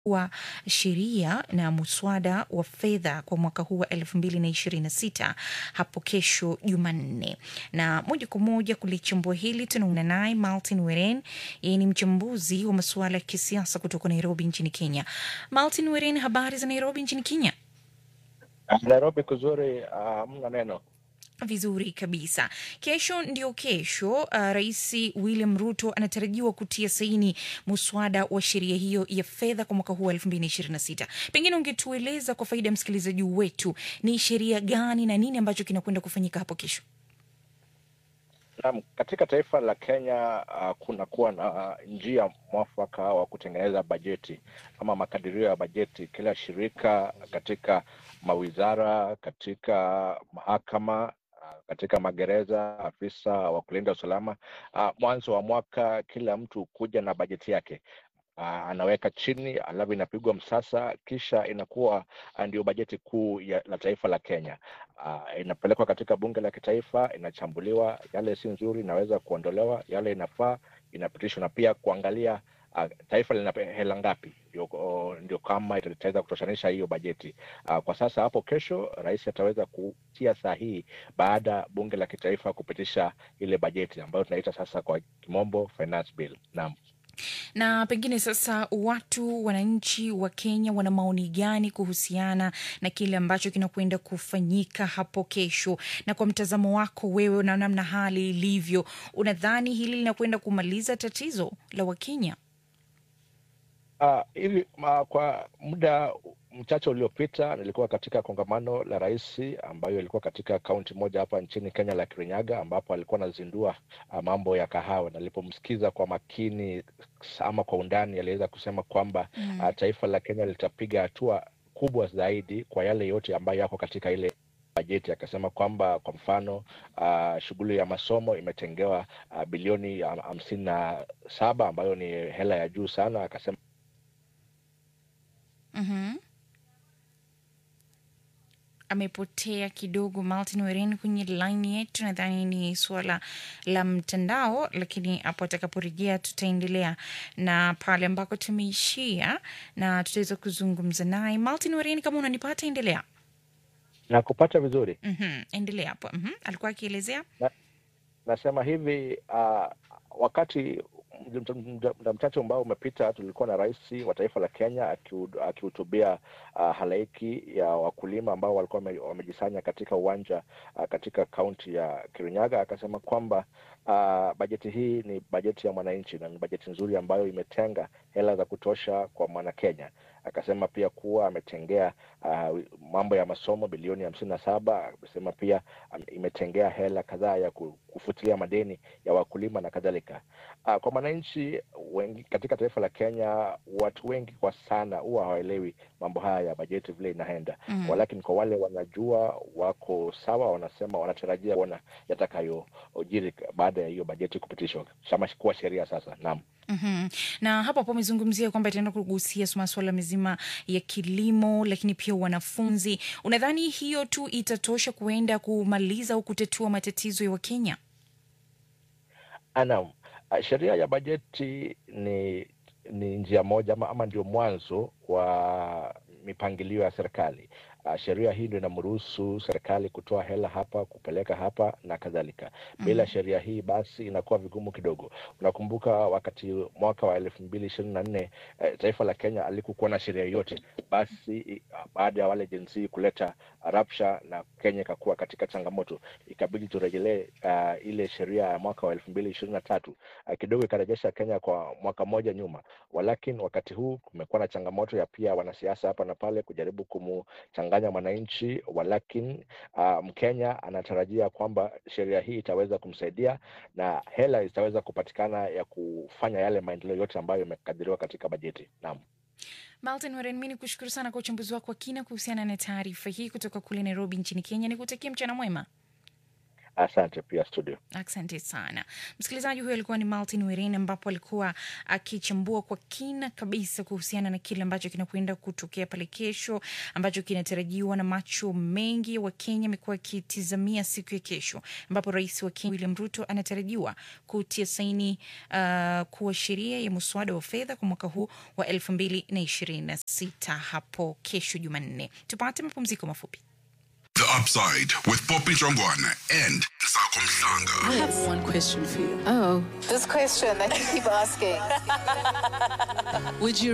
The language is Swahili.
wa sheria na muswada wa fedha kwa mwaka huu wa elfu mbili na ishirini na sita hapo kesho Jumanne. Na moja kwa moja kulichambua hili tunaungana naye Martin Weren, yeye ni mchambuzi wa masuala ya kisiasa kutoka Nairobi nchini Kenya. Martin Weren, habari za Nairobi nchini Kenya? Nairobi kuzuri, hamna uh, neno Vizuri kabisa. Kesho ndio kesho, uh, Rais William Ruto anatarajiwa kutia saini muswada wa sheria hiyo ya fedha kwa mwaka huu wa elfu mbili na ishirini na sita. Pengine ungetueleza kwa faida ya msikilizaji wetu ni sheria gani na nini ambacho kinakwenda kufanyika hapo kesho? Naam, katika taifa la Kenya uh, kuna kuwa na uh, njia mwafaka wa kutengeneza bajeti ama makadirio ya bajeti. Kila shirika katika mawizara, katika mahakama katika magereza, afisa wa kulinda usalama uh, mwanzo wa mwaka kila mtu kuja na bajeti yake uh, anaweka chini, alafu inapigwa msasa, kisha inakuwa uh, ndio bajeti kuu ya, la taifa la Kenya. Uh, inapelekwa katika bunge la kitaifa, inachambuliwa, yale si nzuri inaweza kuondolewa, yale inafaa inapitishwa, na pia kuangalia uh, taifa lina hela ngapi, ndio, ndio kama itaweza kutoshanisha hiyo bajeti. Uh, kwa sasa hapo kesho rais ataweza kutia sahihi baada ya bunge la kitaifa kupitisha ile bajeti ambayo tunaita sasa kwa kimombo finance bill. Naam na pengine sasa watu wananchi wa Kenya wana maoni gani kuhusiana na kile ambacho kinakwenda kufanyika hapo kesho? Na kwa mtazamo wako wewe na namna hali ilivyo, unadhani hili linakwenda kumaliza tatizo la Wakenya? Uh, hivi uh, kwa muda mchache uliopita nilikuwa katika kongamano la rais ambayo ilikuwa katika kaunti moja hapa nchini Kenya la Kirinyaga, ambapo alikuwa anazindua uh, mambo ya kahawa. Nilipomsikiza kwa makini ama kwa undani, aliweza kusema kwamba mm. uh, taifa la Kenya litapiga hatua kubwa zaidi kwa yale yote ambayo yako katika ile bajeti. Akasema kwamba kwa mfano uh, shughuli ya masomo imetengewa uh, bilioni hamsini na saba ambayo ni hela ya juu sana. Akasema mm-hmm. amepotea kidogo Martin Weren kwenye laini yetu. Nadhani ni suala la mtandao, lakini hapo atakaporejea tutaendelea na pale ambako tumeishia na tutaweza kuzungumza naye. Martin Weren, kama unanipata, endelea na kupata vizuri. mm-hmm. Endelea hapo. mm-hmm. alikuwa akielezea na, nasema hivi uh, wakati muda mchache ambao umepita tulikuwa na rais wa taifa la Kenya akihutubia uh, halaiki ya wakulima ambao walikuwa wamejisanya katika uwanja uh, katika kaunti ya Kirinyaga. Akasema kwamba uh, bajeti hii ni bajeti ya mwananchi na ni bajeti nzuri ambayo imetenga hela za kutosha kwa mwanakenya. Akasema pia kuwa ametengea uh, mambo ya masomo bilioni hamsini na saba. Amesema pia um, imetengea hela kadhaa ya kufutilia madeni ya wakulima na kadhalika. Uh, kwa mwananchi wengi katika taifa la Kenya, watu wengi kwa sana huwa hawaelewi mambo haya ya bajeti vile inaenda mm. Walakini kwa wale wanajua, wako sawa, wanasema wanatarajia kuona yatakayojiri baada ya hiyo bajeti kupitishwa kama kuwa sheria sasa. Naam. Mm-hmm. Na hapo hapo amezungumzia kwamba itaenda kugusia masuala mzima ya kilimo, lakini pia wanafunzi. Unadhani hiyo tu itatosha kuenda kumaliza au kutatua matatizo ya Wakenya? Naam, sheria ya bajeti ni ni njia moja ama, ama ndio mwanzo wa mipangilio ya serikali. Uh, sheria hii ndio inamruhusu serikali kutoa hela hapa kupeleka hapa na kadhalika. Bila mm -hmm. sheria hii basi inakuwa vigumu kidogo. Unakumbuka wakati mwaka wa elfu mbili ishirini na nne eh, taifa la Kenya alikukuwa na sheria yote, basi baada ya wale jinsi kuleta rapsha na Kenya ikakuwa katika changamoto, ikabidi turejelee uh, ile sheria ya mwaka wa elfu mbili ishirini na tatu uh, kidogo ikarejesha Kenya kwa mwaka mmoja nyuma, walakini wakati huu kumekuwa na changamoto ya pia wanasiasa hapa na pale kujaribu kumu changanya mwananchi, walakini uh, Mkenya anatarajia kwamba sheria hii itaweza kumsaidia na hela zitaweza kupatikana ya kufanya yale maendeleo yote ambayo yamekadiriwa katika bajeti. Naam. Martin Waren, mi ni kushukuru sana kwa uchambuzi wako wa kina kuhusiana na taarifa hii kutoka kule Nairobi nchini Kenya. Nikutakia mchana mwema. Asante pia studio. Asante sana msikilizaji. Huyo alikuwa ni Martin Wirin, ambapo alikuwa akichambua kwa kina kabisa kuhusiana na kile ambacho kinakwenda kutokea pale kesho, ambacho kinatarajiwa na macho mengi wa Kenya amekuwa akitizamia siku ya kesho, ambapo rais wa Kenya William Ruto anatarajiwa kutia saini uh, kuwa sheria ya muswada wa fedha kwa mwaka huu wa elfu mbili na ishirini na sita hapo kesho Jumanne. Tupate mapumziko mafupi. The Upside with Poppy Jongwana and Sako I Mhlanga. have one question for you. Oh. This question that you keep asking. Would you